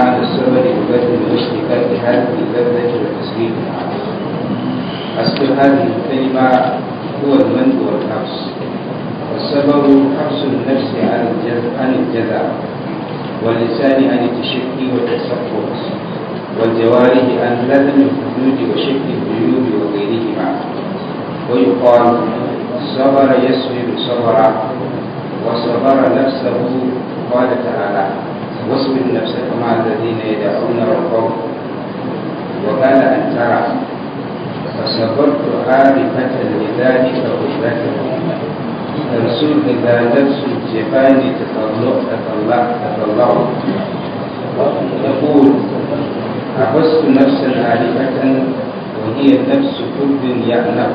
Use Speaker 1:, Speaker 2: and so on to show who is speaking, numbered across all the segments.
Speaker 1: معنى السبب ببذل واشتكاك هذه اللذة وتسليمها أصل هذه الكلمة هو المن والحبس والسبب حبس النفس عن الجزع عن الجزع واللسان عن التشكي والتسقط والجوارح عن لزم الحدود وشك الجيوب وغيرهما ويقال صبر يصبر صبرا وصبر نفسه قال تعالى واصبر نفسك مع الذين يدعون ربهم وقال أن ترى فصبرت عارفة لذلك غيبته ترسل إذا نفس الجبال تطلع تطلع تطلع يقول حبست نفسا عارفة وهي نفس كل يعلم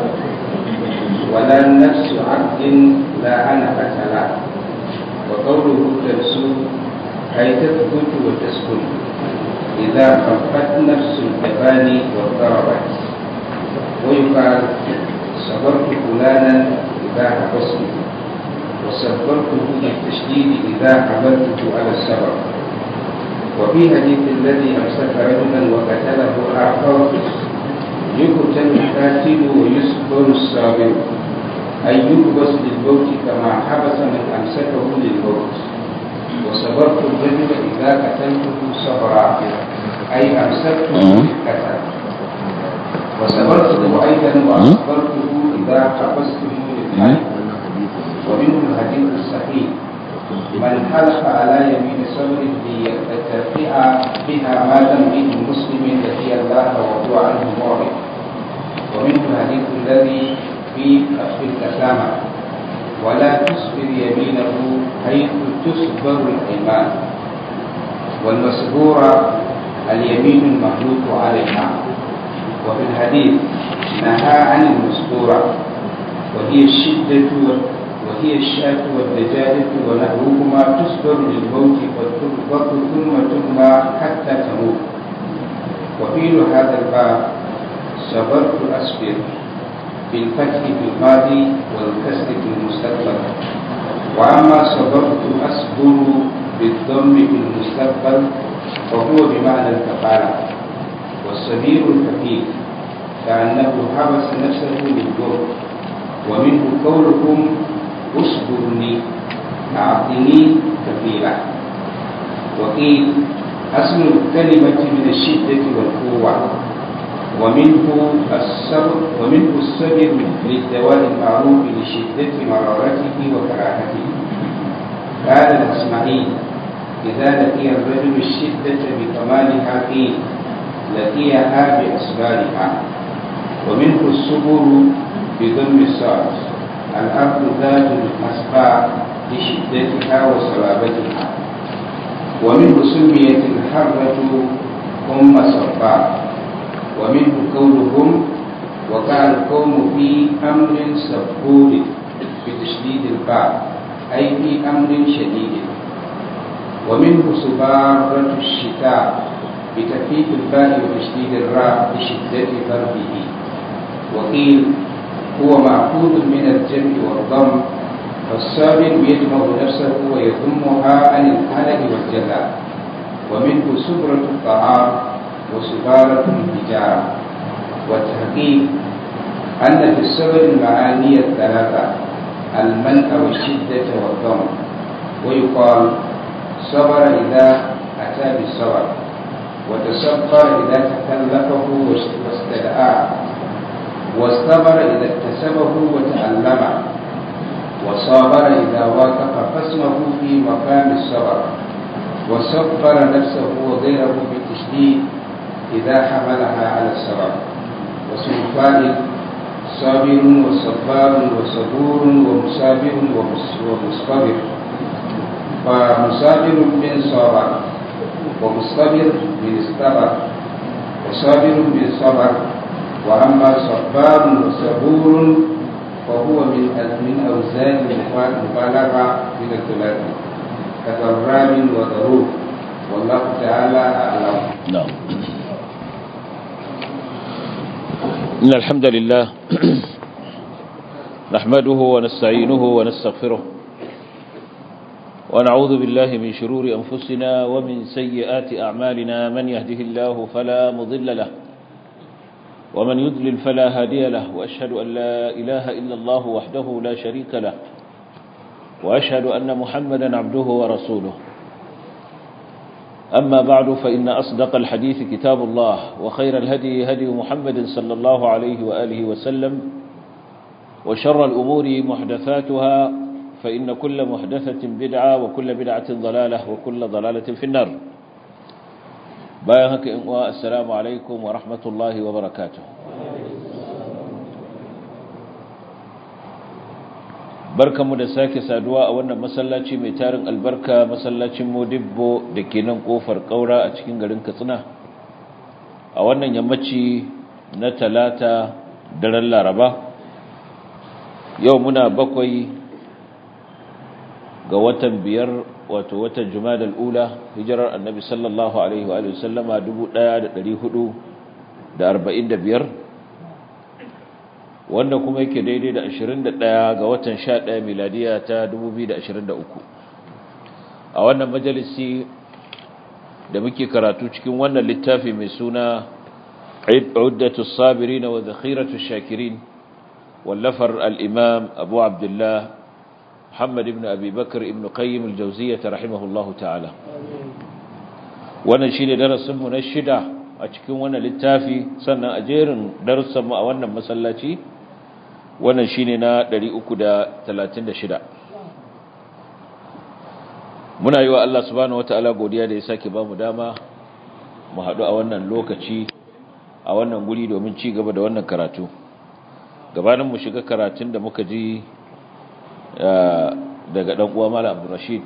Speaker 1: ولا نفس عبد لا أنفة له وقوله ترسل أي تثبت وتسكن إذا خفت نفس الجبال واضطربت ويقال صبرت فلانا إذا حبسته وصبرته بالتشديد إذا حملته على الصبر وفي حديث الذي أمسك رجلا وقتله آخر يقتل القاتل ويصبر الصابر أي يحبس للموت كما حبس من أمسكه للموت وصبرت الرجل إذا قتلته صبرا أي أمسكته بالقتل وصبرته أيضا وأصبرته إذا حبسته للحي ومنه الحديث الصحيح من حلف على يمين صبر ليترفع بها ما لم به مسلم لقي الله وهو عنه معرض ومنه الحديث الذي في كف الكسامة ولا تصبر يمينه حيث تصبر الأيمان والمسبورة اليمين المخلوق عليها وفي الحديث نهى عن المسبورة وهي الشدة وهي الشاة والدجاجة ونحوهما تصبر للموت وتربط ثم ترمى حتى تموت وفيل هذا الباب صبرت أصبر بالفتح في الماضي والكسر في المستقبل وأما صبرت أصبر بالضم في المستقبل فهو بمعنى الكفالة والصبير الكفيل كأنه حبس نفسه للضر ومنه قولكم اصبرني أعطني كفيلة وقيل أصل الكلمة من الشدة والقوة ومنه الصبر ومنه الصبر للدواء المعروف لشدة مرارته وكراهته قال الإسماعيل إذا لقي الرجل الشدة بكمالها قيل لقيها بأسبابها ومنه الصبر بضم الصاد الأرض ذات الأسباب لشدتها وصلابتها ومنه سميت الحرة أم صباب ومنه قولهم وقال القوم في أمر سبور بتشديد الباء أي في أمر شديد ومنه سبارة الشتاء بتخفيف الباء وتشديد الراء لشدة برده وقيل هو مأخوذ من الجمع والضم فالصابر يجمع نفسه ويضمها عن الحلق والجزاء ومنه سبرة الطعام وسبارة الحجارة والتحقيق أن في الصبر المعاني الثلاثة المنع والشدة والضم ويقال صبر إذا أتى بالصبر وتصبر إذا تكلفه واستدعاه واصطبر إذا اكتسبه وتعلمه وصابر إذا واقف قسمه في مقام الصبر وصبر نفسه وغيره بالتشديد إذا حملها على الصبر واسم الفاعل صابر وصبار وصبور ومصابر ومصطبر فمصابر من صابر ومصطبر من اصطبر وصابر من صبر وأما صبار وصبور فهو من من أوزان المبالغة من الثلاث كضراب وضروب والله تعالى أعلم
Speaker 2: نعم إن الحمد لله نحمده ونستعينه ونستغفره ونعوذ بالله من شرور أنفسنا ومن سيئات أعمالنا من يهده الله فلا مضل له ومن يضلل فلا هادي له وأشهد أن لا إله إلا الله وحده لا شريك له وأشهد أن محمدا عبده ورسوله أما بعد فإن أصدق الحديث كتاب الله وخير الهدي هدي محمد صلى الله عليه وآله وسلم وشر الأمور محدثاتها فإن كل محدثة بدعة وكل بدعة ضلالة وكل ضلالة في النار بايهك السلام عليكم ورحمة الله وبركاته barkanmu da sake saduwa a wannan masallaci mai tarin albarka masallacin modibbo da ke nan kofar kaura a cikin garin katsina a wannan yammaci na talata daren laraba yau muna bakwai ga watan biyar wato watan jumadal ula hijirar annabi sallallahu alaihi wa sallama 1445 wanda kuma yake daidai da 21 ga watan 11 miladiya ta 2023 a wannan majalisi da muke karatu cikin wannan littafi mai suna Uddatu Sabirin wa Zakhiratu Shakirin wallafar al-Imam Abu Abdullah Muhammad ibn Abi Bakr ibn Qayyim al-Jawziyyah rahimahullahu ta'ala wannan shine darasin mu na shida a cikin wannan littafi sannan a jerin darussan mu a wannan masallaci wannan shine na 336 muna yi wa Allah subhanahu wataala godiya da ya sake bamu dama mu haɗu a wannan lokaci a wannan guri domin ci gaba da wannan karatu gabanin mu shiga karatun da muka ji daga dan uwa Malam Abdul Rashid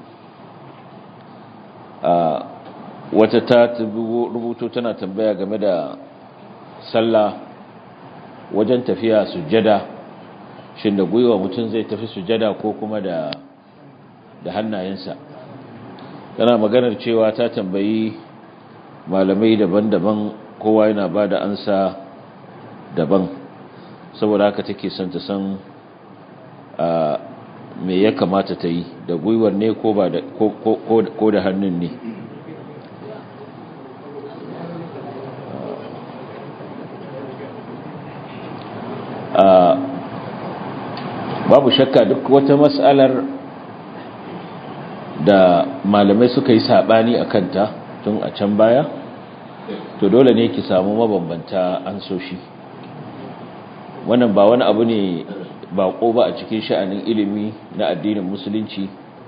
Speaker 2: wata ta rubuto tana tambaya game da sallah wajen tafiya sujjada shin da gwiwa mutum zai tafi sujada ko kuma da da hannayensa tana maganar cewa ta tambayi malamai daban-daban kowa yana ba da ansa daban saboda haka take son ta san me ya kamata ta yi da gwiwar ne ko da ko da hannun ne babu shakka duk wata mas'alar da malamai suka yi sabani a kanta tun a can baya to dole ne ki samu mabambanta an so shi wannan ba wani abu ne bako ba a cikin sha'anin ilimi na addinin musulunci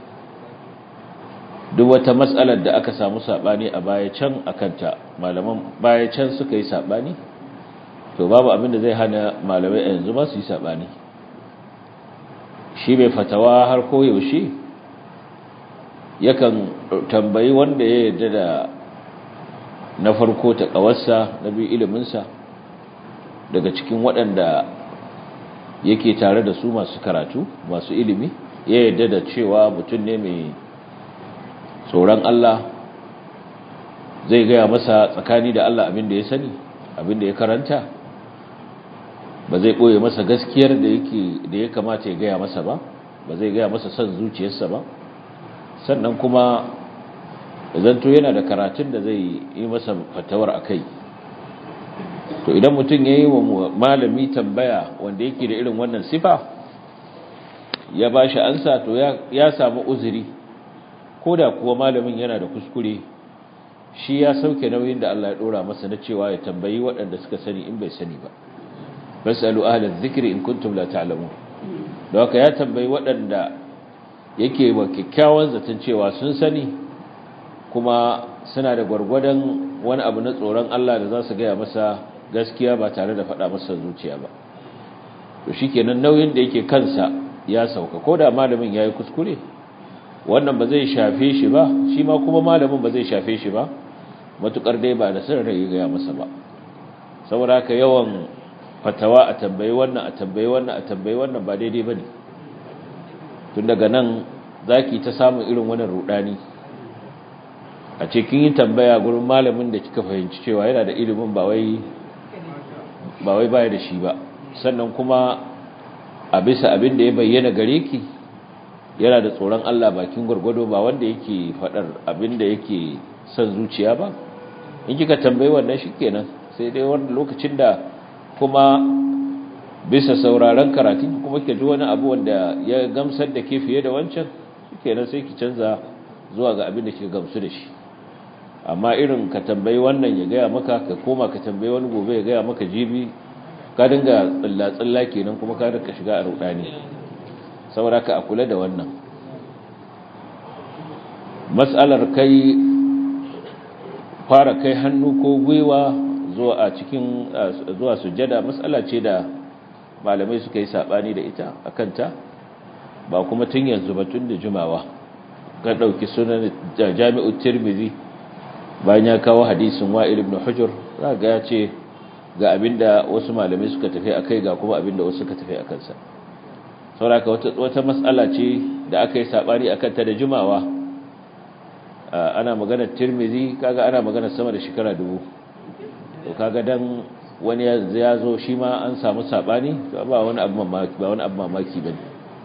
Speaker 2: duk wata matsalar da aka samu sabani a baya can a kanta malaman baya can suka yi sabani to babu abin da zai hana malamai yanzu ba su yi sabani shi mai fatawa har koyaushe yakan tambayi wanda ya yarda da na farko ta kawarsa na biyu iliminsa daga cikin waɗanda yake tare da su masu karatu masu ilimi ya yarda da cewa mutum ne mai tsoron Allah zai gaya masa tsakani da Allah abin da ya sani abin da ya karanta ba zai ɓoye masa gaskiyar da yake da ya kamata ya gaya masa ba ba zai gaya masa son zuciyarsa ba sannan kuma zanto yana da karatun da zai yi masa fatawar a kai to idan mutum ya yi wa malami tambaya wanda yake da irin wannan sifa ya ba shi ansa to ya samu uzuri ko da kuwa malamin yana da kuskure shi ya sauke nauyin da Allah ya ɗora masa na cewa ya tambayi waɗanda suka sani in bai sani ba fasalu ahlaz zikri in kuntum la ta'lamun don haka ya tambayi waɗanda yake wa kyakkyawan zaton cewa sun sani kuma suna da gwargwadon wani abu na tsoron Allah da za su gaya masa gaskiya ba tare da faɗa masa zuciya ba to shikenan nauyin da yake kansa ya sauka ko da malamin yayi kuskure wannan ba zai shafe shi ba shi ma kuma malamin ba zai shafe shi ba matukar dai ba da sirri ya gaya masa ba saboda haka yawan fatawa a tambayi wannan a tambayi wannan a tambayi wannan ba daidai bane tun daga nan zaki ta samun irin wannan rudani a cikin yin tambaya gurin malamin da kika fahimci cewa yana da ilimin ba wai ba wai baya da shi ba sannan kuma a bisa abin da ya bayyana gare ki yana da tsoron Allah bakin gwargwado ba wanda yake faɗar abin da yake son zuciya ba in kika tambayi wannan shikenan sai dai wani lokacin da kuma bisa sauraron karatun kuma ke ji wani abu wanda ya gamsar da ke fiye da wancan shikenan sai ki canza zuwa ga abin da ke gamsu da shi amma irin ka tambayi wannan ya gaya maka ka koma ka tambayi wani gobe ya gaya maka jibi ka dinga tsilla-tsilla kenan kuma ka dinga shiga a rudani saboda ka a kula da wannan matsalar kai fara kai hannu ko gwiwa zuwa a cikin zuwa sujjada matsala ce da malamai suka yi sabani da ita akanta ba kuma tun yanzu ba tun da jimawa ka dauki sunan jami'ut tirmidhi bayan ya kawo hadisin wa'il ibn hujur za ga ya ce ga abinda wasu malamai suka tafi akai ga kuma abinda wasu suka tafi akan sa saboda wata wata mas'ala ce da aka yi sabani akan ta da jimawa ana magana tirmidhi kaga ana magana sama da shekara dubu to kaga dan wani ya zo shi ma an samu sabani ba wani abu mamaki ba wani abu mamaki bane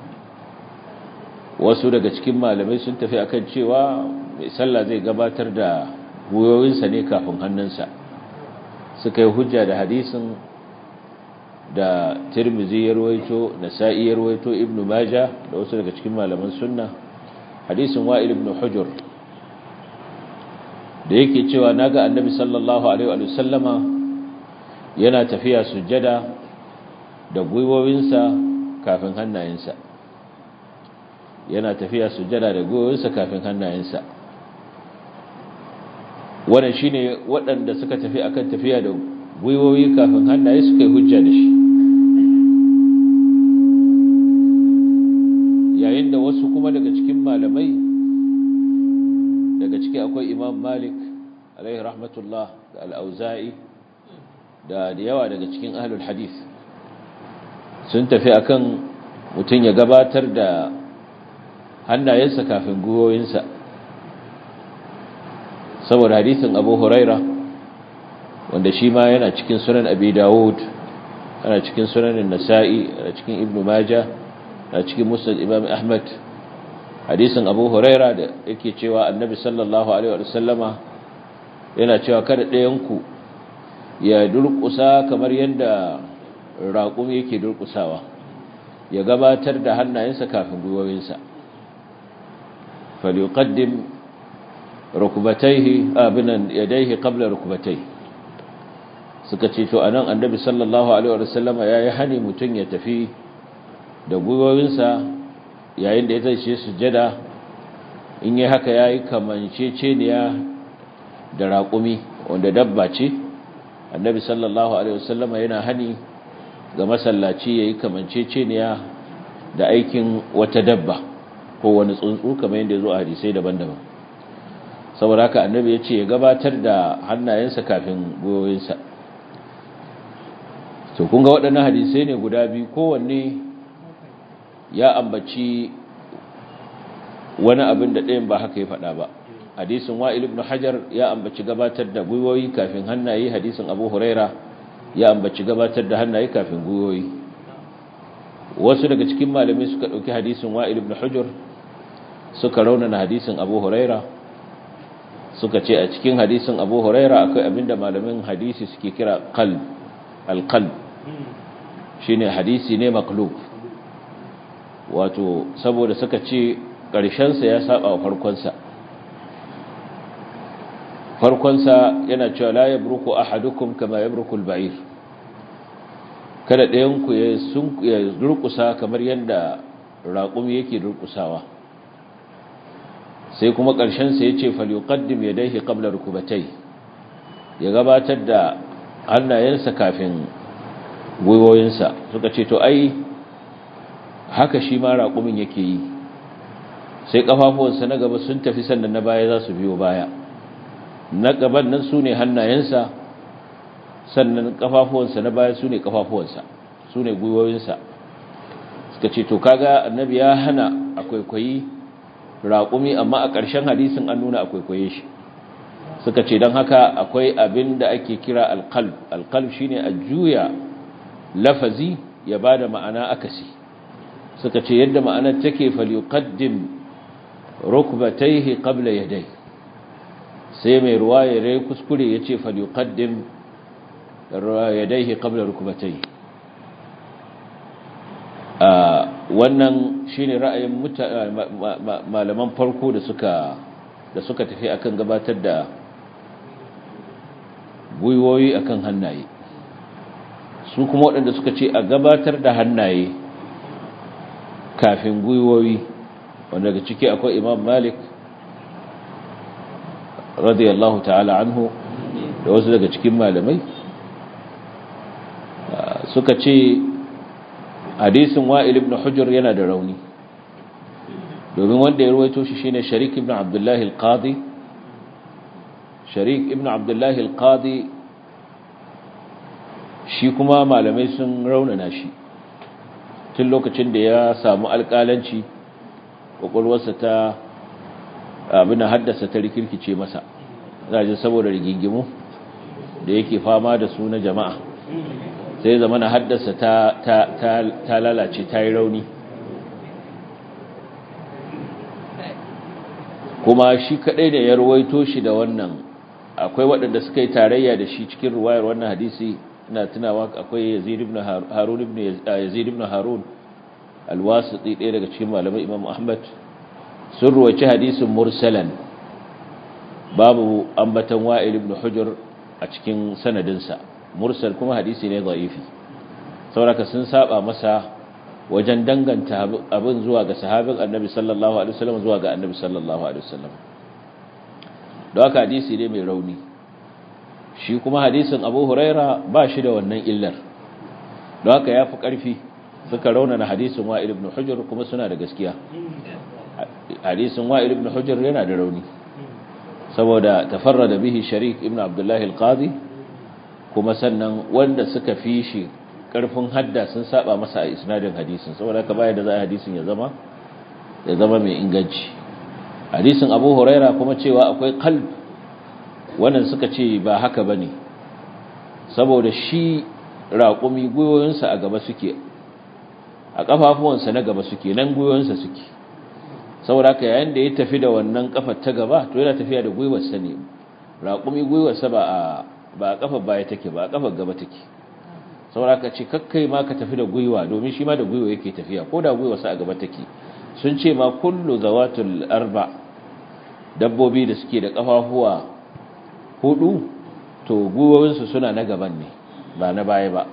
Speaker 2: wasu daga cikin malamai sun tafi akan cewa mai sallah zai gabatar da goyoyinsa ne kafin hannunsa suka yi hujja da hadisin da tirmizi ya ruwaito nasa'i ya ruwaito ibnu maja da wasu daga cikin malaman sunna hadisin wa'il ibn hujur da yake cewa naga annabi sallallahu alaihi wa sallama yana tafiya sujjada da gwiwowinsa kafin hannayensa yana tafiya sujjada da gwiwowinsa kafin hannayensa wannan shine waɗanda suka tafi akan tafiya da gwiwowi kafin hannaye suka yi hujja da shi yayin da wasu kuma daga cikin malamai daga ciki akwai imam malik alaihi rahmatullah da al'auza'i da da yawa daga cikin ahlul hadith sun tafi akan mutum ya gabatar da hannayensa kafin gwiwoyinsa saboda hadisin abu huraira wanda shi ma yana cikin sunan abi dawud yana cikin sunan nasa'i yana cikin ibnu majah yana cikin musnad imam ahmad hadisin abu huraira da yake cewa annabi sallallahu alaihi wa sallama yana cewa kada ɗayanku ya durƙusa kamar yadda raƙum yake durƙusawa ya gabatar da hannayensa kafin gwiwowinsa falyuqaddim rukbatayhi abinan yadayhi qabla rukbatayhi suka ce to anan annabi sallallahu alaihi wa sallama yayi hani mutun ya tafi da gwiwowinsa yayin da ya zai sujjada in yi haka yayi kamanceceniya da raƙumi wanda dabba ce annabi sallallahu alaihi wa sallama yana hani ga masallaci yayi kamanceceniya da aikin wata dabba ko wani tsuntsu kamar yadda ya zo a hadisai daban-daban saboda haka annabi ya ce ya gabatar da hannayensa kafin gwiwoyinsa to kun ga waɗannan hadisai ne guda biyu kowanne ya ambaci wani abin da ɗayan ba haka ya faɗa ba hadisin wa'il ibn hajar ya ambaci gabatar da gwiwoyi kafin hannaye hadisin abu huraira ya ambaci gabatar da hannaye kafin gwiwoyi wasu daga cikin malamai suka ɗauki hadisin wa'il ibn hajar suka raunana hadisin abu huraira suka ce a cikin hadisin abu huraira akwai abinda malamin hadisi suke kira qalb alqalb shine hadisi ne maklub wato saboda suka ce ƙarshensa ya saba wa farkonsa farkonsa yana cewa la yabruku ahadukum kama yabruku al-ba'ir kada ɗayanku ya sun ya durkusa kamar yadda raƙumi yake durkusawa sai kuma ƙarshensa ya ce falyuqaddim yadayhi qabla rukubatai ya gabatar da hannayensa kafin gwiwoyinsa suka ce to ai haka shi ma raƙumin yake yi sai ƙafafuwansa na gaba sun tafi sannan na baya za su biyo baya na gaban nan su ne hannayensa sannan ƙafafuwansa na baya su ne ƙafafuwansa su ne gwiwoyinsa suka ce to kaga annabi ya hana a kwaikwayi raƙumi amma a ƙarshen hadisin an nuna a kwaikwaye shi suka ce don haka akwai abin da ake kira alƙalb alƙalb shine a juya lafazi ya ba da ma'ana akasi suka ce yadda ma'anar take falyuqaddim rukbatayhi qabla yaday sai mai ruwaya rai kuskure yace falyuqaddim yadayhi qabla rukbatayhi wannan shine ra'ayin malaman farko da suka da suka tafi akan gabatar da gwiwoyi akan hannaye su kuma waɗanda suka ce a gabatar da hannaye kafin gwiwoyi wanda daga ciki akwai imam malik radiyallahu ta'ala anhu da wasu daga cikin malamai suka ce hadisin wa'il ibn hujjar yana da rauni domin wanda ya ruwaito shi shine sharik ibn abdullahi al-qadi sharik ibn abdullahi al-qadi shi kuma malamai sun raunana shi tun lokacin da ya samu alƙalanci ƙwaƙwalwarsa ta abin haddasa ta rikirkice masa zaje saboda rigingimu da yake fama da su na jama'a sai zama na haddasa ta lalace ta yi rauni kuma shi kaɗai da ya ruwaito shi da wannan akwai waɗanda suka yi tarayya da shi cikin ruwayar wannan hadisi ina tunawa akwai yazid ibn harun ibn yazid ibn harun alwasiti ɗaya daga cikin malamai imam ahmad sun ruwaci hadisin mursalan babu ambatan wa'il ibn hujr a cikin sanadinsa mursal kuma hadisi ne da'ifi sauraka sun saba masa wajen danganta abin zuwa ga sahabin annabi sallallahu alaihi wasallam zuwa ga annabi sallallahu alaihi wasallam don haka hadisi ne mai rauni shi kuma hadisin abu huraira ba shi da wannan illar don haka ya fi ƙarfi suka raunana hadisin wa'il ibn hujjar kuma suna da gaskiya hadisin wa'il ibn hujjar yana da rauni saboda tafarrada bihi sharik ibn abdullahi al-qadi kuma sannan wanda suka fi shi ƙarfin hadda sun saba masa a isnadin hadisin saboda haka baya da za a hadisin ya zama ya zama mai inganci hadisin abu huraira kuma cewa akwai qalb wannan suka ce ba haka ba ne saboda shi raƙumi gwiwoyinsa a gaba suke a ƙafafuwansa na gaba suke nan gwiwoyinsa suke saboda haka yayin da ya tafi da wannan ƙafar ta gaba to yana tafiya da gwiwarsa ne raƙumi gwiwarsa ba a ba a ƙafar baya take ba a ƙafar gaba take saboda haka ce kakkai ma ka tafi da gwiwa domin shi ma da gwiwa yake tafiya ko da gwiwarsa a gaba take sun ce ma kullu zawatul arba dabbobi da suke da ƙafafuwa hudu to gwiwowinsu suna na gaban ne ba na baya ba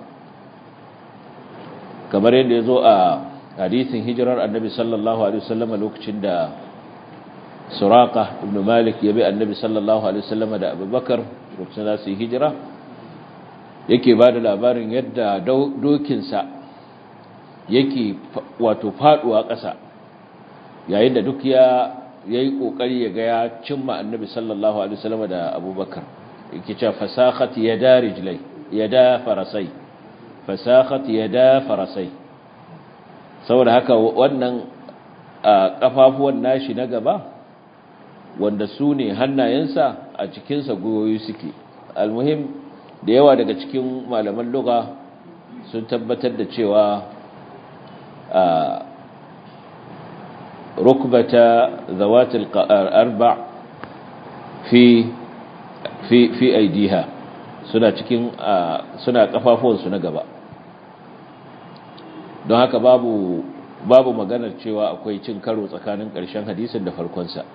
Speaker 2: kamar yadda ya zo a hadisin hijirar annabi sallallahu alaihi wasallam lokacin da suraka ibn malik ya bi annabi sallallahu alaihi wasallam da abubakar lokacin za su yi hijira yake ba da labarin yadda dokinsa yake wato faduwa ƙasa yayin da duk ya yayi kokari ya ga ya cimma annabi sallallahu alaihi wasallam da abubakar yake cewa fasakhat yada rijlai yada farasai fasakhat yada farasai saboda haka wannan kafafuwan nashi na gaba wanda su ne hannayensa a cikinsa goyoyi suke almuhim da yawa daga cikin malaman lugha sun tabbatar da cewa ركبة ذوات الأربع في في في أيديها suna cikin suna kafafuwansu na gaba don haka babu babu maganar cewa akwai cin karo tsakanin ƙarshen hadisin da farkonsa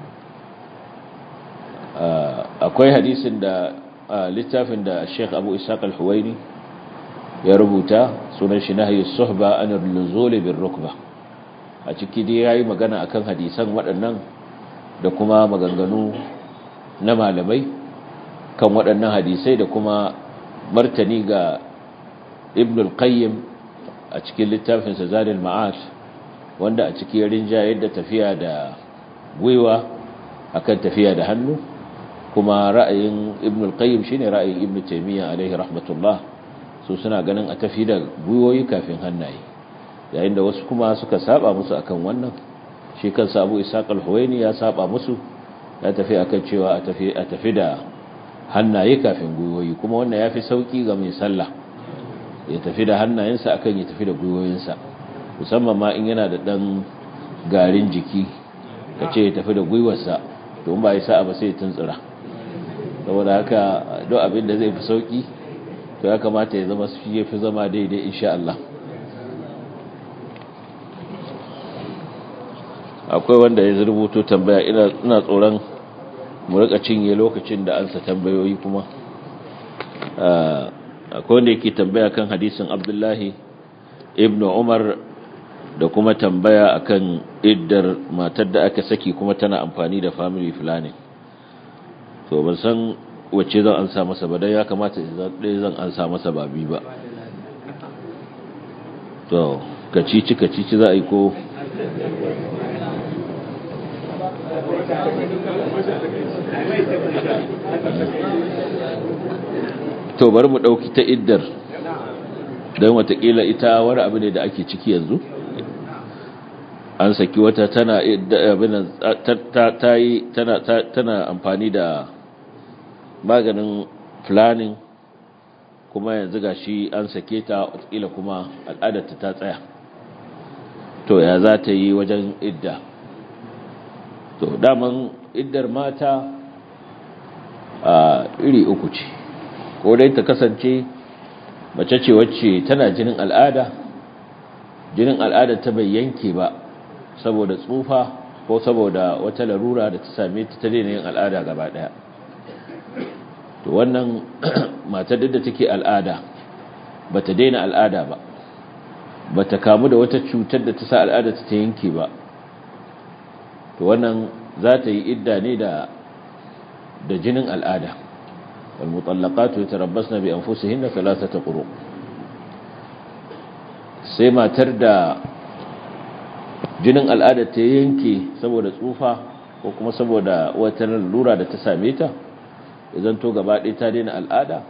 Speaker 2: akwai hadisin da littafin da Sheikh Abu Ishaq Al-Huwaini ya rubuta sunan shi nahyi suhba an al-nuzul bir rukbah a ciki dai yayi magana akan hadisan waɗannan da kuma maganganu na malamai kan waɗannan hadisai da kuma martani ga Ibn al-Qayyim a cikin littafin sa Zadul Ma'ad wanda a cikin rinja yadda tafiya da gwiwa akan tafiya da hannu kuma ra'ayin Ibn al-Qayyim shine ra'ayin Ibn Taymiyyah alaihi rahmatullah su suna ganin a tafi da gwiwoyi kafin hannaye yayin da wasu kuma suka saba musu akan wannan shi kansa Abu Ishaq al-Huwaini ya saba musu ya tafi akan cewa a tafi a tafi da hannaye kafin gwiwoyi kuma wannan yafi sauki ga mai sallah ya tafi da hannayensa akan ya tafi da gwiwoyinsa musamman ma in yana da ɗan garin jiki ka ce ya tafi da gwiwarsa to ba ya sa'a ba sai ya tuntsura saboda haka don abin da zai fi sauki to ya kamata ya zama shi ya fi zama daidai insha Allah akwai wanda ya rubuto tambaya ina tsoron mu rika cinye lokacin da ansa tambayoyi kuma akwai wanda yake tambaya kan hadisin abdullahi ibn umar da kuma tambaya akan iddar matar da aka saki kuma tana amfani da family planning to ban san wacce zan ansa masa ba dan ya kamata ɗaya zan ansa masa ba bi ba to kacici kacici za a yi ko to bari mu ɗauki ta iddar don watakila ita wani abu ne da ake ciki yanzu an saki wata tana ta yi tana amfani da maganin planning kuma yanzu ga shi an sake ta watakila kuma al'adarta ta tsaya to ya za ta yi wajen idda to daman iddar mata a iri uku ce ko dai ta kasance mace ce wacce tana jinin al'ada jinin al'ada ta bai yanke ba saboda tsufa ko saboda wata larura da ta same ta ta daina yin al'ada gaba daya to wannan matar da take al'ada bata daina al'ada ba bata kamu da wata cutar da ta sa al'ada ta yanke ba to wannan za ta yi idda ne da da jinin al'ada wal mutallaqatu yatarabbasna bi anfusihinna thalathata quru sai matar da jinin al'ada ta yanke saboda tsufa ko kuma saboda wata lura da ta same ta idan to gaba ɗaya ta daina al'ada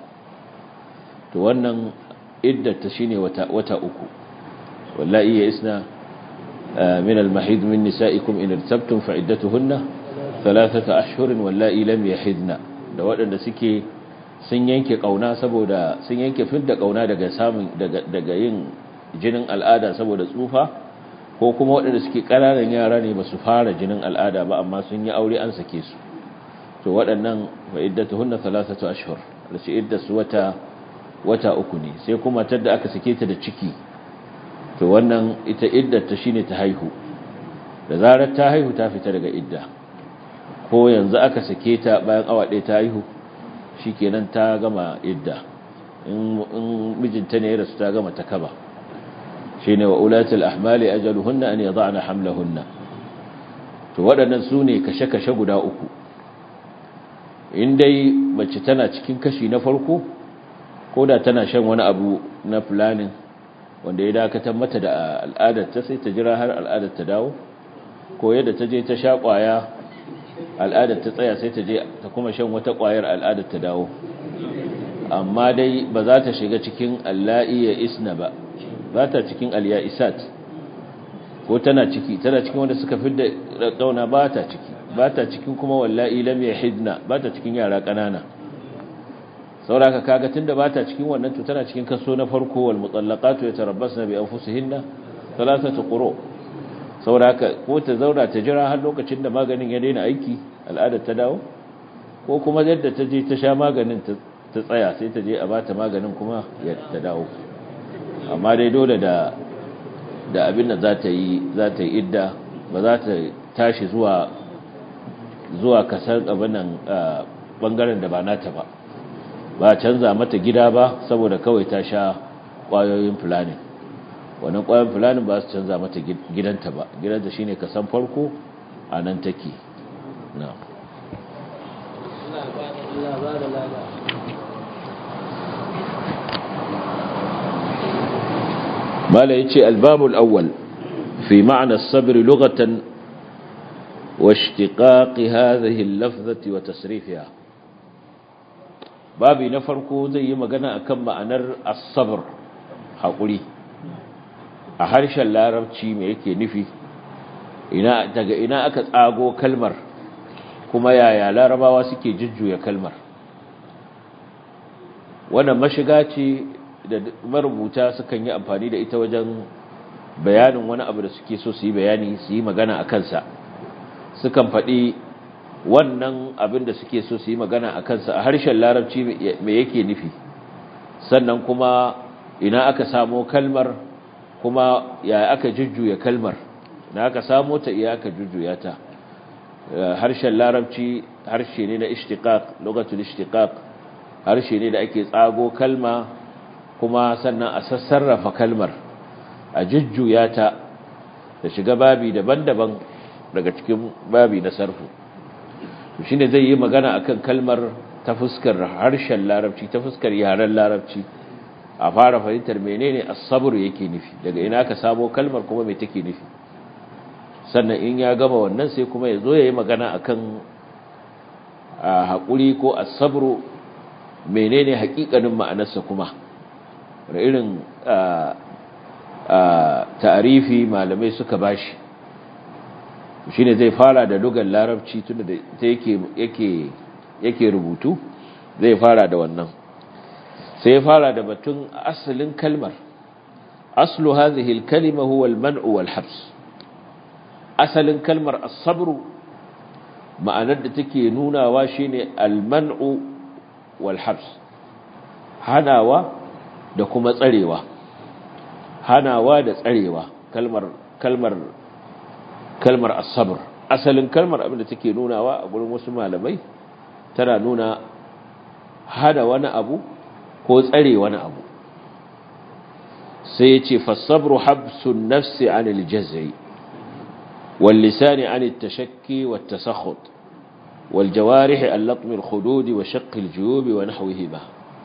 Speaker 2: to wannan iddata shine wata wata uku wallahi ya isna من المحيض من نسائكم إن ارتبتم فعدتهن ثلاثة أشهر واللائي لم يحضن da waɗanda suke sun yanke ƙauna saboda sun yanke fidda ƙauna daga samun daga yin jinin al'ada saboda tsufa ko kuma waɗanda suke ƙananan yara ne ba su fara jinin al'ada ba amma sun yi aure an sake su to waɗannan fa iddatuhunna thalathatu ashhur rashi iddasu wata wata uku ne sai kuma tadda aka sake ta da ciki to wannan ita iddata shine ta haihu da zarar ta haihu ta fita daga idda ko yanzu aka sake ta bayan awa ɗaya ta haihu shikenan ta gama idda in mijinta ne ya rasu ta gama ta kaba shine wa ulatul ahmali ajaluhunna an yad'na hamlahunna to waɗannan su ne kashe-kashe guda uku in dai mace tana cikin kashi na farko ko da tana shan wani abu na planning wanda ya dakatar mata da al'adar ta sai ta jira har al'adar ta dawo ko yadda ta je ta sha kwaya al'adar ta tsaya sai ta je ta kuma shan wata kwayar al'adar ta dawo amma dai ba za ta shiga cikin alla'i ya isna ba ba ta cikin al'ya'isat ko tana ciki tana cikin wanda suka fi da kauna ba ta ciki ba ta cikin kuma wallahi lam yahidna ba ta cikin yara ƙanana sauraka kaga tunda bata cikin wannan to tana cikin kaso na farko wal mutallaqatu yatarabbasna bi anfusihinna thalathatu quru sauraka ko ta zaura ta jira har lokacin da maganin ya daina aiki al'adar ta dawo ko kuma yadda ta je ta sha maganin ta tsaya sai ta je a bata maganin kuma ya ta dawo amma dai dole da da abin da za ta yi za ta yi idda ba za ta tashi zuwa zuwa kasar abin nan bangaren da ba nata ba ba canza mata gida ba saboda kawai ta sha ƙwayoyin fulani wannan ƙwayoyin fulani ba su canza mata gidanta ba gidanta shine kasan farko a nan take na mala yace albabul awwal fi ma'na as-sabr lughatan wa ishtiqaq hadhihi al-lafzati wa tasrifiha babi na farko zai yi magana akan ma'anar as-sabr haƙuri a harshen larabci me yake nufi ina daga ina aka tsago kalmar kuma yaya larabawa suke jujjuya kalmar wannan mashiga ce da marubuta sukan yi amfani da ita wajen bayanin wani abu da suke so su yi bayani su yi magana a kansa sukan faɗi wannan abin da suke so su yi magana a kansa a harshen larabci me yake nufi sannan kuma ina aka samo kalmar kuma ya aka jujjuya kalmar ina aka samo ta iya aka jujjuya ta harshen larabci harshe ne na ishtiqaq lugatul ishtiqaq harshe ne da ake tsago kalma kuma sannan a sassarrafa kalmar a jujjuya ta da shiga babi daban-daban daga cikin babi na sarfu shi ne zai yi magana akan kalmar ta fuskar harshen larabci ta fuskar yaren larabci a fara fahimtar menene as-sabr yake nufi daga ina ka samo kalmar kuma me take nufi sannan in ya gama wannan sai kuma ya zo ya yi magana akan haƙuri ko as-sabr menene haƙiƙanin ma'anarsa kuma da irin ta'arifi malamai suka bashi shine zai fara da lugar larabci tunda da yake yake yake rubutu zai fara da wannan sai ya fara da batun asalin kalmar aslu hadhihi al-kalima huwa al-man'u wal-habs asalin kalmar as-sabr ma'anar da take nunawa shine al-man'u wal-habs hanawa da kuma tsarewa hanawa da tsarewa kalmar kalmar kalmar as-sabr asalin kalmar abin da take nunawa a gurin wasu malamai tana nuna hada wani abu ko tsare wani abu sai yace fasabru habsun nafsi anil jaz'i wal lisani anit tashakki wat tasakhut wal jawarih al latm al khudud wa shaqq al juyub wa nahwihima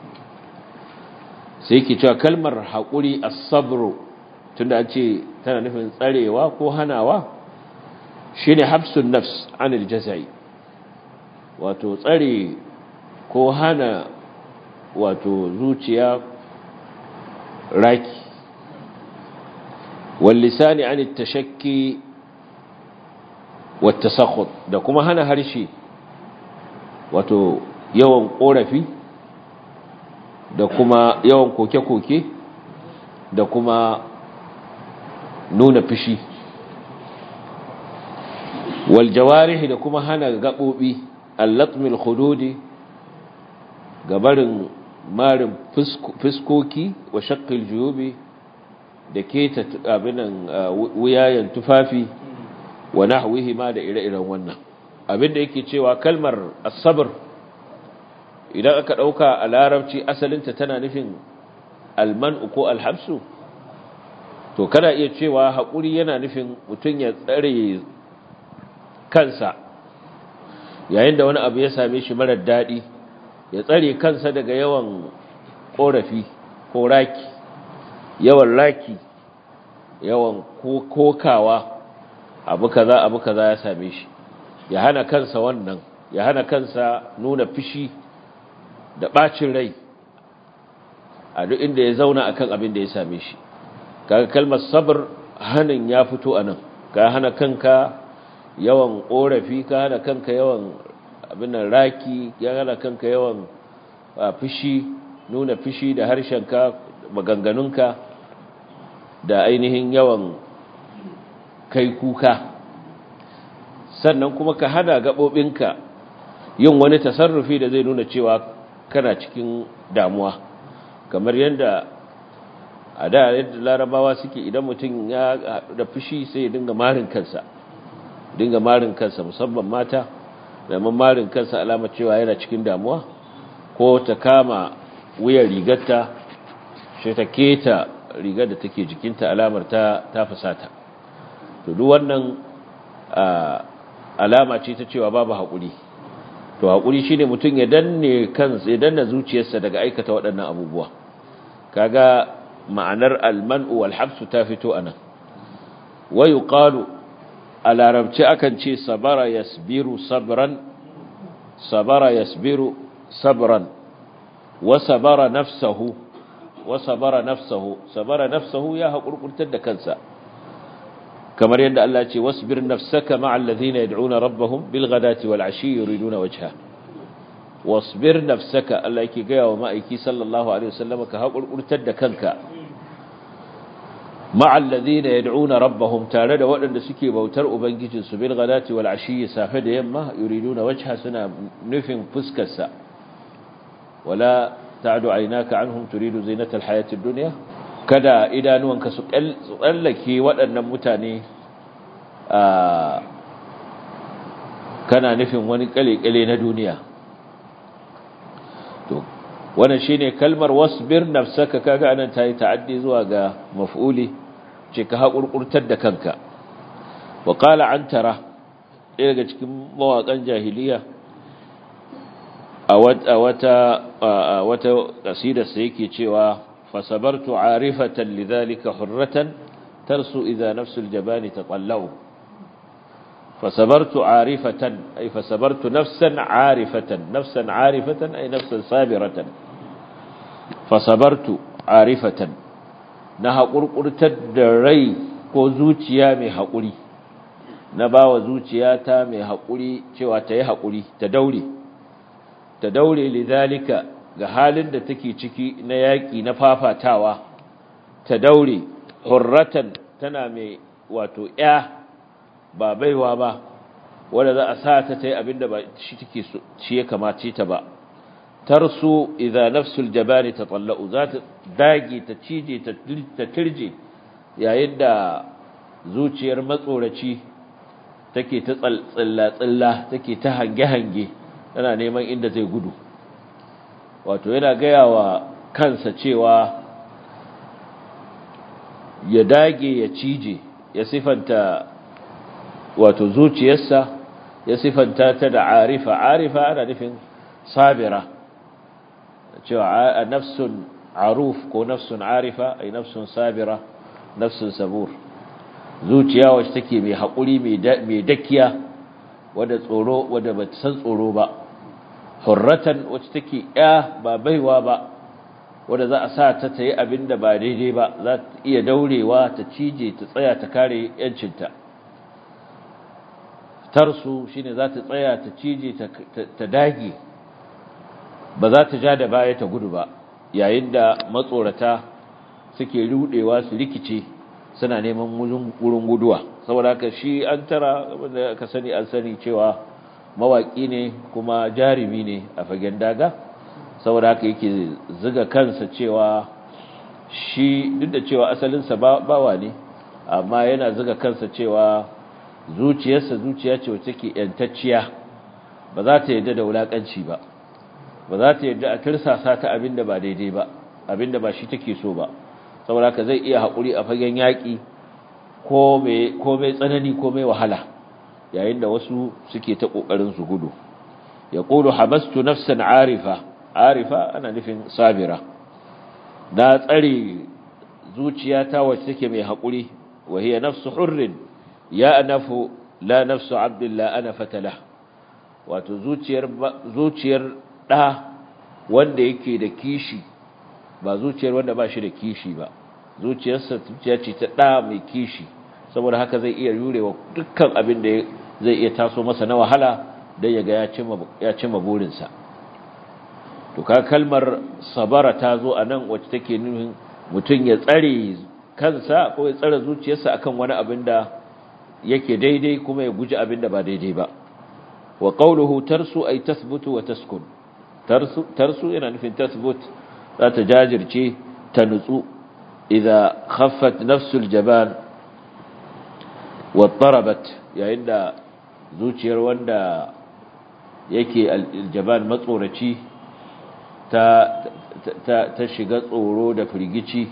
Speaker 2: sai yake cewa kalmar hakuri as-sabru tunda an ce tana nufin tsarewa ko hanawa shine habsun nafs anil jaz'i wato tsare ko hana wato zuciya raki wal lisani anit tashakki wat tasakhut da kuma hana harshe wato yawan korafi da kuma yawan koke-koke da kuma nuna fishi wal jawarih da kuma hana gabobi allatmil khududi gabarin marin fiskoki wa shaqqil juyubi da keta abinan wuyayen tufafi wa nahwihi ma da ire-iren wannan abinda yake cewa kalmar as-sabr idan aka dauka a larabci asalinta tana nufin alman'u ko alhabsu to kana iya cewa haƙuri yana nufin mutum ya tsare kansa yayin da wani abu ya same shi marar daɗi ya tsare kansa daga yawan ƙorafi ko raki yawan raki yawan kokawa abu kaza abu kaza ya same shi ya hana kansa wannan ya hana kansa nuna fishi da ɓacin rai a duk inda ya zauna akan abin da ya same shi kaga kalmar sabr hanin ya fito anan ka hana kanka yawan korafi ka hana kanka yawan abin nan raki ya hana kanka yawan fishi nuna fishi da harshenka maganganunka da ainihin yawan kai kuka sannan kuma ka hana gaɓoɓinka yin wani tasarrufi da zai nuna cewa kana cikin damuwa kamar yadda a da yadda larabawa suke idan mutum ya da fushi sai ya dinga marin kansa dinga marin kansa musamman mata da marin kansa alama cewa yana cikin damuwa ko ta kama wuyan rigarta shi ta keta rigar da take jikinta alamar ta ta fusata to duk wannan alama ce ta cewa babu haƙuri to haƙuri shine mutum ya danne kansa ya danna zuciyarsa daga aikata waɗannan abubuwa kaga ma'anar almanu wal habsu ta fito anan wa yuqalu a larabci akan ce sabara yasbiru sabran sabara yasbiru sabran wa sabara nafsahu wa sabara nafsahu sabara nafsahu ya haƙurƙurtar da kansa kamar yadda Allah ce wasbir nafsaka ma'al ladhina yad'una rabbahum bil ghadati wal ashi yuriduna wajha wasbir nafsaka Allah yake ga wa ma'aiki sallallahu alaihi wasallam ka haƙurƙurtar da kanka ma'al ladina yad'una rabbahum tare da waɗanda suke bautar ubangijin su bil ghadati wal ashi safe da yamma yuriduna wajha suna nufin fuskar sa wala ta'du aynaka anhum turidu zinatal hayatid dunya kada idanuwanka su tsallake waɗannan mutane a kana nufin wani kale-kale na duniya to wannan shine kalmar wasbir nafsaka kaga anan tayi ta'addi zuwa ga maf'uli ce ka hakurkurtar da kanka wa qala antara ɗaya daga cikin mawaƙan jahiliya a wata a wata kasidar sa yake cewa fasabartu arifatan lidhalika hurratan tarsu idha nafsul jabani taqallau فصبرت عارفة أي فصبرت نفسا عارفة نفسا عارفة أي نفسا صابرة فصبرت عارفة نها قرقرتد ري ko zuciya mai haƙuri na ba wa zuciyata mai haƙuri cewa ta yi haƙuri ta daure ta daure lidhalika ga halin da take ciki na yaƙi na fafatawa ta daure hurratan tana mai wato ya ba baiwa ba wanda za a sa ta ta yi abinda ba shi take shi ya kamace ta ba tarsu idza nafsul jabani tatalla'u za ta dage ta cije ta tirje yayin da zuciyar matsoraci take ta tsalla tsalla take ta hange hange tana neman inda zai gudu wato yana gaya wa kansa cewa ya dage ya cije ya sifanta wato zuciyarsa ya sifanta ta da arifa arifa ana nufin sabira cewa nafsun aruf ko nafsun arifa ai nafsun sabira nafsun sabur zuciya wacce take mai haƙuri mai dakiya wadda tsoro wadda ba ta san tsoro ba hurratan wacce take ya ba baiwa ba wadda za a sa ta ta yi abin da ba daidai ba za ta iya daurewa ta cije ta tsaya ta kare 'yancinta tarsu shine za ta tsaya ta cije ta dage ba za ta ja da baya ta gudu ba yayin da matsorata suke rudewa su rikice suna neman wurin guduwa saboda haka shi an tara wanda aka sani an sani cewa mawaki ne kuma jarumi ne a fagen daga saboda haka yake ziga kansa cewa shi duk da cewa asalinsa bawa ne amma yana ziga kansa cewa zuciyarsa zuciya ce wacce ke yantacciya ba za ta yadda da wulakanci ba ba za ta yadda a tirsasa ta abinda ba daidai ba abinda ba shi take so ba saboda haka zai iya haƙuri a fagen yaƙi ko mai tsanani ko mai wahala yayin da wasu suke ta ƙoƙarin su gudu ya ƙulu habastu nafsan arifa arifa ana nufin sabira na tsare zuciyata wacce take mai haƙuri wa hiya nafsu hurrin ya anafu la nafsu abdullah ana fatala wato zuciyar zuciyar da wanda yake da kishi ba zuciyar wanda ba shi da kishi ba zuciyarsa zuciya ce ta da mai kishi saboda haka zai iya yurewa dukkan abin da zai iya taso masa na wahala dan ya ga ya cimma ya cimma burinsa to ka kalmar sabara ta zo anan wacce take nufin mutum ya tsare kansa ko ya tsare zuciyarsa akan wani abin da yake daidai kuma ya guji abin da ba daidai ba wa qawluhu tarsu ay tathbutu wa taskun tarsu tarsu yana nufin tathbut za ta jajirce ta nutsu idza khaffat nafsul jaban wa tarabat yayin da zuciyar wanda yake aljaban matsoraci ta ta ta shiga tsoro da firgici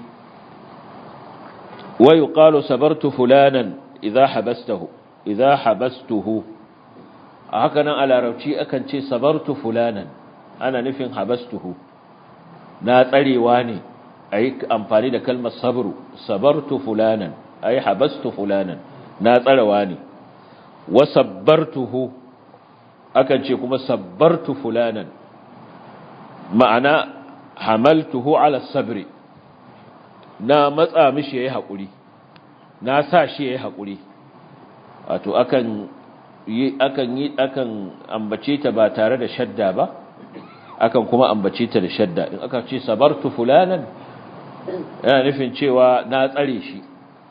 Speaker 2: wa yuqalu sabartu fulanan idza habastahu idza habastuhu haka nan a larabci akan ce sabartu fulanan ana nufin habastuhu na tsarewa ne ayi amfani da kalmar sabru sabartu fulanan ayi habastu fulanan na tsarewa ne wa sabbartuhu akan ce kuma sabbartu fulanan ma'ana hamaltuhu ala sabri na matsa mishi yayi hakuri na sa shi yayi hakuri wato akan yi akan yi akan ambace ta ba tare da shadda ba akan kuma ambace ta da shadda in aka ce sabartu fulanan yana nufin cewa na tsare shi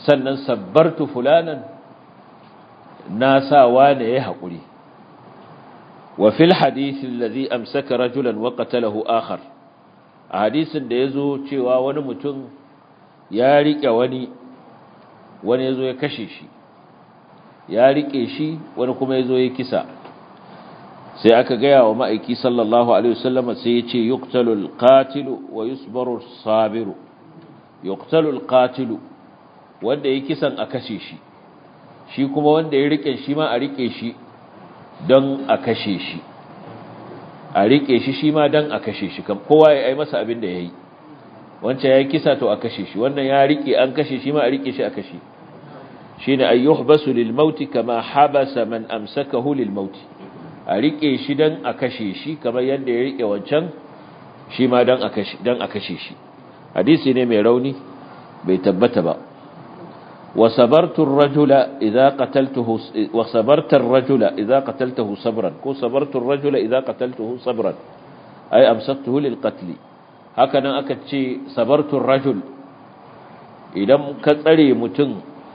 Speaker 2: sannan sabbartu fulanan na sa wane ya haƙuri wa fil hadisi alladhi amsaka rajulan wa qatalahu akhar a hadisin da yazo cewa wani mutum ya rike wani wani yazo ya kashe shi ya rike shi wani kuma yazo ya kisa sai aka gaya wa ma'aiki sallallahu alaihi wasallama sai ya ce yuqtalul qatilu wa yusbaru sabiru yuqtalul qatilu wanda ya kisan a kashe shi shi kuma wanda ya rike shi ma a rike shi don a kashe shi a rike shi shi ma don a kashe shi kowa ya yi masa abin da ya yi wancan ya yi kisa to a kashe shi wannan ya rike an kashe shi ma a rike shi a kashe shi ne ayyuh basu lil mauti kama habasa man amsakahu lil mauti a rike shi don a kashe shi kamar yadda ya rike wancan shi ma don a kashe shi hadisi ne mai rauni bai tabbata ba وصبرت الرجل إذا قتلته وصبرت الرجل إذا قتلته صبرا كو صبرت الرجل إذا قتلته صبرا أي أمسكته للقتل هكذا أكد شيء صبرت الرجل إذا كتري متن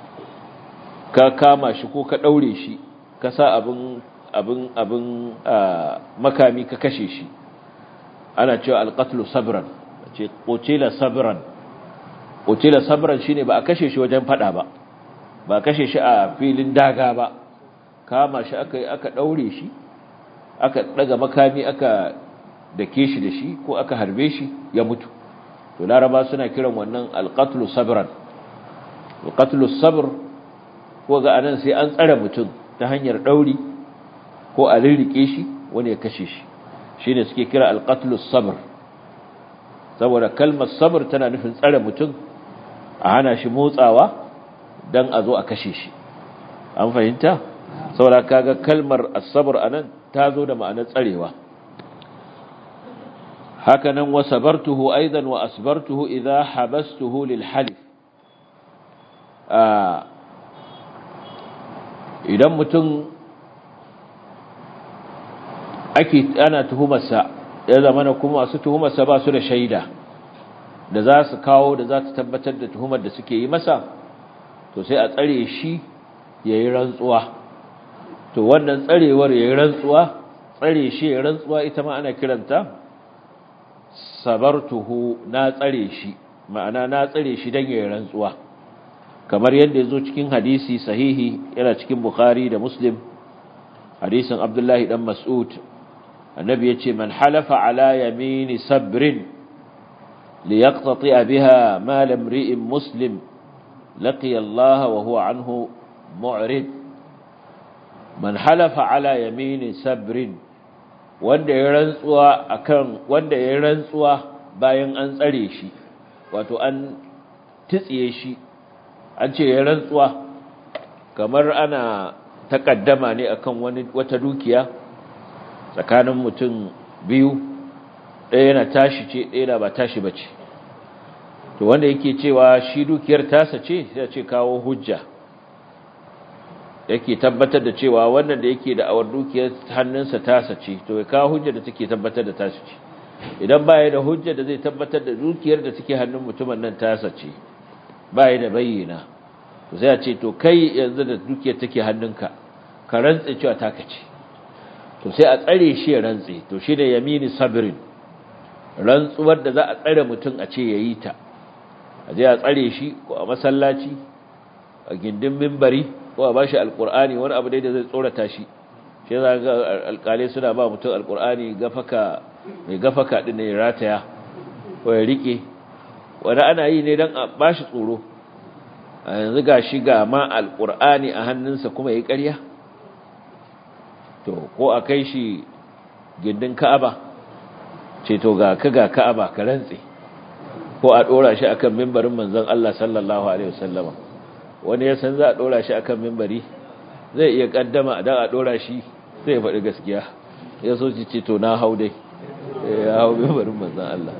Speaker 2: كاما شكو كدوري شي كسا أبن أبن أبن مكامي ككشي شي أنا شو القتل صبرا قتل صبرا Utila sabran shine ba a kashe shi wajen fada ba ba a kashe shi a filin daga ba kama shi aka aka daure shi aka daga makami aka dake shi da shi ko aka harbe shi ya mutu to laraba suna kiran wannan alqatlu sabran alqatlu sabr ko ga anan sai an tsare mutum ta hanyar dauri ko a rirrike shi wani ya kashe shi shine suke kira alqatlu sabr saboda kalmar sabr tana nufin tsare mutum a hana shi motsawa don a zo a kashe shi an fahimta saboda kaga kalmar asabar anan ta zo da ma'anar tsarewa hakanan wa sabartuhu aidan wa asbartuhu idha habastuhu lil halif idan mutum ake ana tuhumarsa ya zama kuma masu tuhumarsa ba su da shaida da za su kawo da za su tabbatar da tuhumar da suke yi masa to sai a tsare shi ya yi rantsuwa to wannan tsarewar ya yi rantsuwa tsare shi ya yi rantsuwa ita ma ana kiranta sabartuhu na tsare shi ma'ana na tsare shi don ya yi rantsuwa kamar yadda ya zo cikin hadisi sahihi yana cikin bukhari da muslim hadisin abdullahi dan mas'ud annabi ya ce man halafa ala yamini sabrin ليقتطع بها مال امرئ مسلم لقي الله وهو عنه معرض من حلف على يمين سبر wanda ya rantsuwa akan wanda ya rantsuwa bayan an tsare shi wato an titsiye shi an ce ya rantsuwa kamar ana takaddama ne akan wani wata dukiya tsakanin mutum biyu ɗaya yana tashi ce ɗaya na ba tashi ba ce to wanda yake cewa shi dukiyar tasa ce sai ce kawo hujja yake tabbatar da cewa wannan da yake da awar dukiyar hannunsa tasa ce to ya kawo hujja da take tabbatar da tasa ce idan baya da hujja da zai tabbatar da dukiyar da take hannun mutumin nan tasa ce baya da bayyana to sai ya ce to kai yanzu da dukiyar take hannunka ka rantse cewa taka ce to sai a tsare shi ya rantse to shi da yamini sabrin rantsuwar da za a tsare mutum a ce ya yi ta a je a tsare shi ko a masallaci a gindin mimbari ko a bashi alkur'ani wani abu dai da zai tsorata shi shi za ga alkalai suna ba mutum alkur'ani gafaka mai gafaka din ne rataya ko ya rike wani ana yi ne don a bashi tsoro a yanzu ga shi ga ma alkur'ani a hannunsa kuma ya ƙarya to ko a kai shi gindin ka'aba ce to ga ka ga ka'aba ka rantse ko a dora shi akan mimbarin manzon Allah sallallahu alaihi wasallama wani ya san za a dora shi akan mimbari zai iya kaddama dan a dora shi sai ya faɗi gaskiya ya so ci ce to na hau dai ya hau mimbarin manzon Allah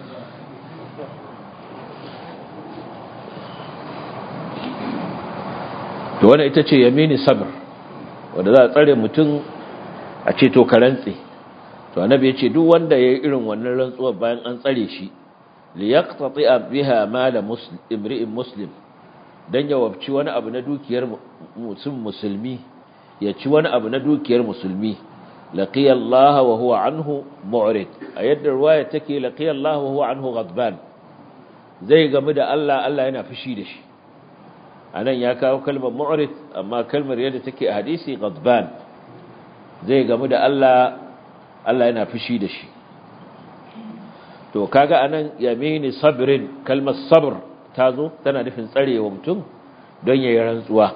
Speaker 2: to wannan ita ce yamini sabr wanda za a tsare mutum a ce to ka rantse to annabi ya ce duk wanda ya yi irin wannan rantsuwar bayan an tsare shi li yaqtati'a biha mala muslim imri'in muslim dan ya wabci wani abu na dukiyar musulmi ya ci wani abu na dukiyar musulmi laqiya Allah wa huwa anhu mu'rid a yadda ruwaya take laqiya Allah wa huwa anhu ghadban zai gamu da Allah Allah yana fushi da shi anan ya kawo kalmar mu'rid amma kalmar yadda take a hadisi ghadban zai gamu da Allah Allah yana fushi da shi to kaga anan yamini sabrin kalmar sabr tazo tana nufin tsarewa mutum don yayin rantsuwa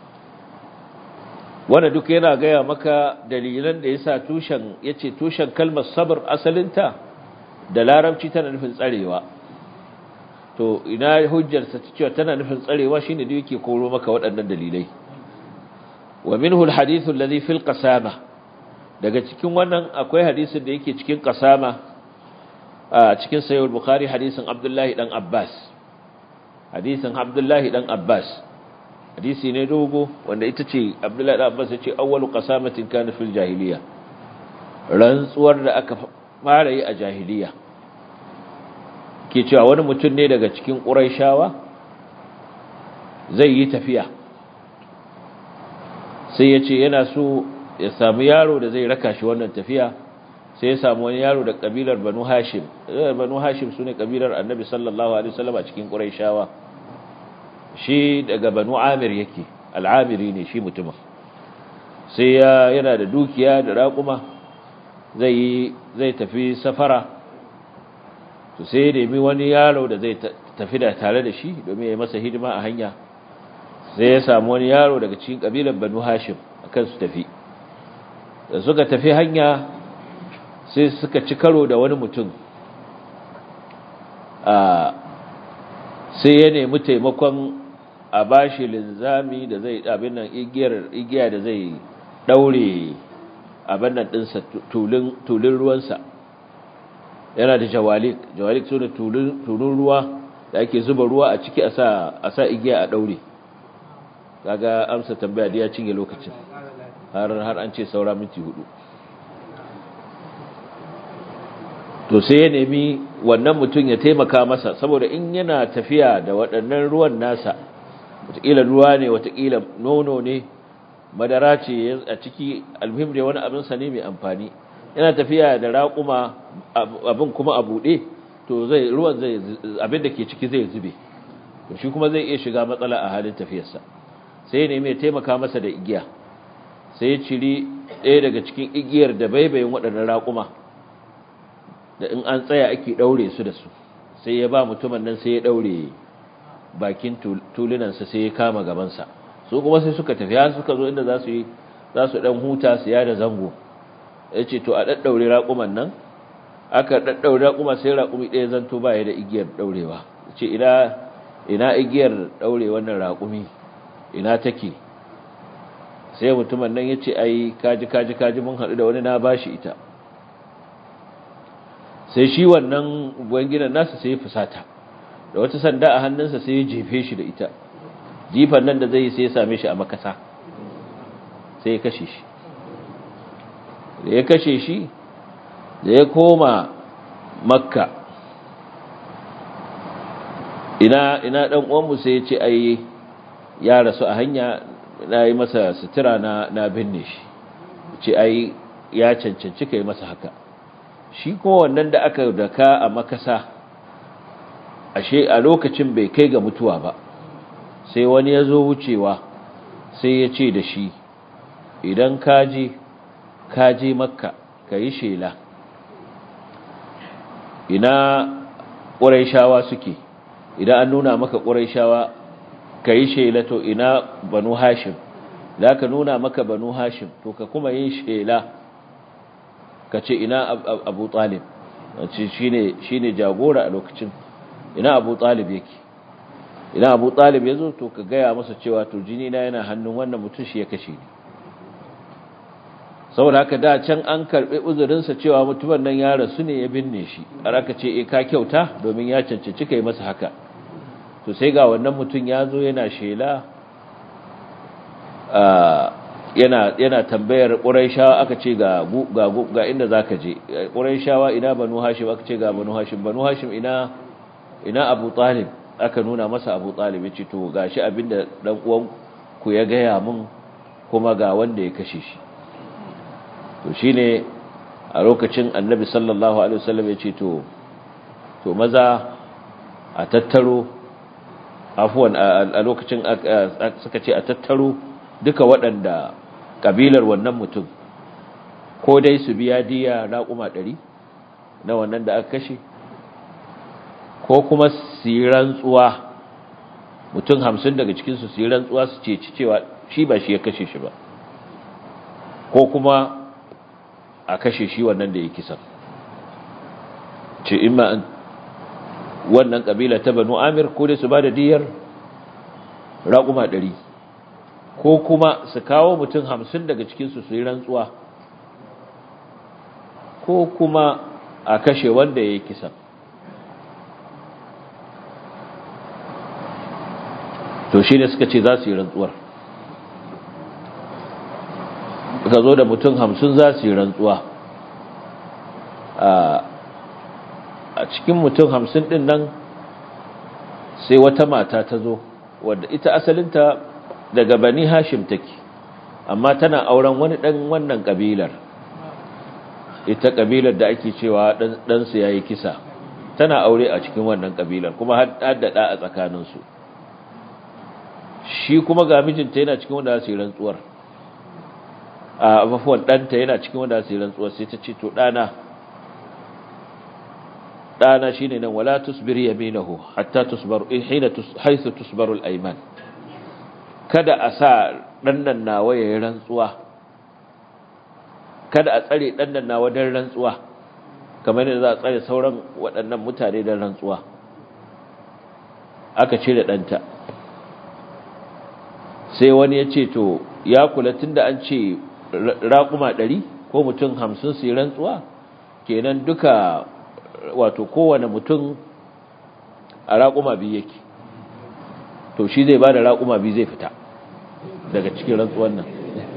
Speaker 2: wanda duk yana gaya maka dalilan da yasa tushen yace tushen kalmar sabr asalinta da larabci tana nufin tsarewa to ina hujjarsa ta cewa tana nufin tsarewa shine da yake koro maka waɗannan dalilai wa minhu alhadithu alladhi fil qasama daga cikin wannan akwai hadisin da yake cikin qasama a cikin sahih al-bukhari hadisin abdullahi dan abbas hadisin abdullahi dan abbas hadisi ne dogo wanda ita ce abdullahi dan abbas ya ce awwalu qasamatin kana fil jahiliya rantsuwar da aka fara yi a jahiliya ke cewa wani mutum ne daga cikin ƙuraishawa zai yi tafiya sai ya ce yana so ya samu yaro da zai raka shi wannan tafiya sai ya samu wani yaro da ƙabilar banu hashim banu hashim su ne ƙabilar annabi sallallahu alaihi wasallam a cikin ƙuraishawa shi daga banu amir yake al'amiri ne shi mutumin sai ya yana da dukiya da raƙuma zai zai tafi safara to sai ya nemi wani yaro da zai tafi da tare da shi domin ya yi masa hidima a hanya sai ya samu wani yaro daga cikin kabilan banu hashim akan su tafi da suka tafi hanya sai suka ci karo da wani mutum a sai ya nemi taimakon a bashi linzami da zai abin nan igiyar igiya da zai daure abin nan dinsa tulun tulun ruwansa yana da jawalik jawalik su da tulun ruwa da ake zuba ruwa a ciki a sa igiya a daure kaga amsa tambaya da ya cinye lokacin har har an ce saura minti hudu to sai ya nemi wannan mutum ya taimaka masa saboda in yana tafiya da waɗannan ruwan nasa wataƙila ruwa ne wataƙila nono ne madara ce a ciki almuhim da wani abin sa ne mai amfani yana tafiya da raƙuma abin kuma a buɗe to zai ruwan zai abin da ke ciki zai zube to shi kuma zai iya shiga matsala a halin tafiyarsa sai ne mai taimaka masa da igiya sai ya ciri ɗaya daga cikin igiyar da baibayin waɗannan raƙuma da in an tsaya ake ɗaure su da su sai ya ba mutumin nan sai ya ɗaure bakin tulunansa sai ya kama gabansa su kuma sai suka tafi har suka zo inda za su yi za su ɗan huta su yada zango ya ce to a ɗaɗɗaure raƙuman nan aka ɗaɗɗaure raƙuma sai raƙumi ɗaya zanto ba ya da igiyar ɗaurewa ce ina ina igiyar ɗaure wannan raƙumi ina take sai mutumin nan ya ce ai kaji kaji kaji mun haɗu da wani na bashi ita sai shi wannan ubangidan nasa sai ya fusata da wata sanda a hannunsa sai ya jefe shi da ita jifan nan da zai yi sai ya same shi a makasa sai ya kashe shi da ya kashe shi da ya koma makka ina ina dan uwanmu sai ya ce ai ya rasu a hanya na yi masa sutura na na binne shi ce ai ya cancanci kai masa haka shi kuma wannan da aka daka a makasa ashe a lokacin bai kai ga mutuwa ba sai wani ya zo wucewa sai ya ce da shi idan kaji kaji makka ka yi shela ina ƙuraishawa suke idan an nuna maka ƙuraishawa ka yi shela to ina banu hashim da ka nuna maka banu hashim to ka kuma yin shela ka ce ina abu talib shi ne jagora a lokacin ina abu talib yake ina abu talib ya zo to ka gaya masa cewa to jini na yana hannun wannan mutum shi ya kashe ni saboda haka da can an karɓi uzurinsa cewa mutumin nan ya rasu ne ya binne shi har aka ce e ka kyauta domin ya cancanci kai masa haka to sai ga wannan mutum ya zo yana shela yana yana tambayar Qurayshawa aka ce ga ga ga inda zaka je Qurayshawa ina Banu Hashim aka ce ga Banu Hashim Banu Hashim ina ina Abu Talib aka nuna masa abu talib ya ce to gashi abinda dan uwan ku ya gaya mun kuma ga wanda ya kashe shi to shine a lokacin annabi sallallahu alaihi wasallam ya ce to to maza a tattaro afuwan a lokacin suka ce a tattaro duka waɗanda kabilar wannan mutum ko dai su biya diya raƙuma ɗari na wannan da aka kashe ko kuma su yi rantsuwa mutum hamsin daga cikinsu su yi rantsuwa su ce cewa shi ba shi ya kashe shi ba ko kuma a kashe shi wannan da ya kisan ce ima wannan ƙabila ta banu amir ko dai su ba da diyar raƙuma ɗari ko kuma su kawo mutum hamsin daga cikinsu su yi rantsuwa ko kuma a kashe wanda ya yi kisan to shi ne suka ce za su yi rantsuwar suka zo da mutum hamsin za su yi rantsuwa a cikin mutum hamsin ɗin nan sai wata mata ta zo wadda ita asalinta daga bani hashim take amma tana auren wani ɗan wannan ƙabilar ita ƙabilar da ake cewa ɗansu ya yi kisa tana aure a cikin wannan ƙabilar kuma haddada a tsakaninsu shi kuma ga mijinta yana cikin wanda su yi rantsuwar a mafuwan ɗanta yana cikin wanda su yi rantsuwar sai ta ce to ɗana ɗana shi ne nan wala tusbir yaminahu hatta tusbar hina haisu tusbarul aiman kada a sa ɗannan nawa ya yi rantsuwa kada a tsare ɗannan nawa don rantsuwa kamar yadda za a tsare sauran waɗannan mutane don rantsuwa aka ce da ɗanta sai wani ya ce to ya kula tun da an ce raƙuma ɗari ko mutum hamsin su yi rantsuwa kenan duka wato kowane mutum a raƙuma biyu yake to shi zai ba da raƙuma biyu zai fita daga cikin rantsuwan nan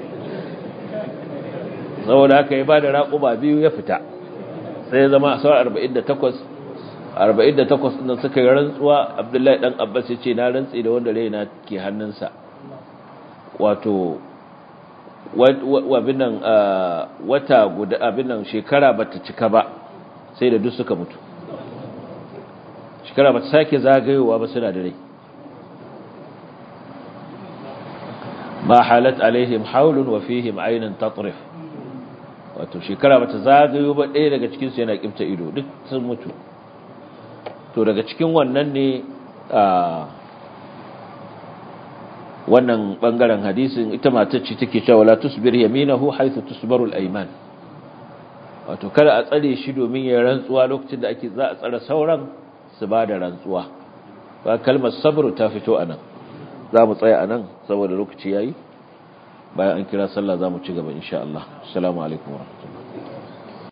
Speaker 2: saboda haka ya ba da raƙuma biyu ya fita sai ya zama a sauran 48 48 ɗin suka yi rantsuwa abdullahi ɗan abbas ya ce na rantsi da wanda raina ke hannunsa wato wabinan wata guda abinan shekara bata cika ba sai da duk suka mutu shekara bata sake zagayowa ba suna da rai ma halat alaihim haulun wa fihim aynun tatrif wato shekara bata zagayo ba ɗaya daga cikin su yana kimta ido duk sun mutu to daga cikin wannan ne wannan bangaren hadisin ita matar ce take cewa la tusbir yaminahu haythu tusbaru al-ayman wato kada a tsare shi domin ya rantsuwa lokacin da ake za a tsare sauran su ba da rantsuwa ba kalmar sabr ta fito anan za mu tsaya anan saboda lokaci yayi bayan an kira sallah za mu ci gaba insha Allah assalamu alaikum warahmatullahi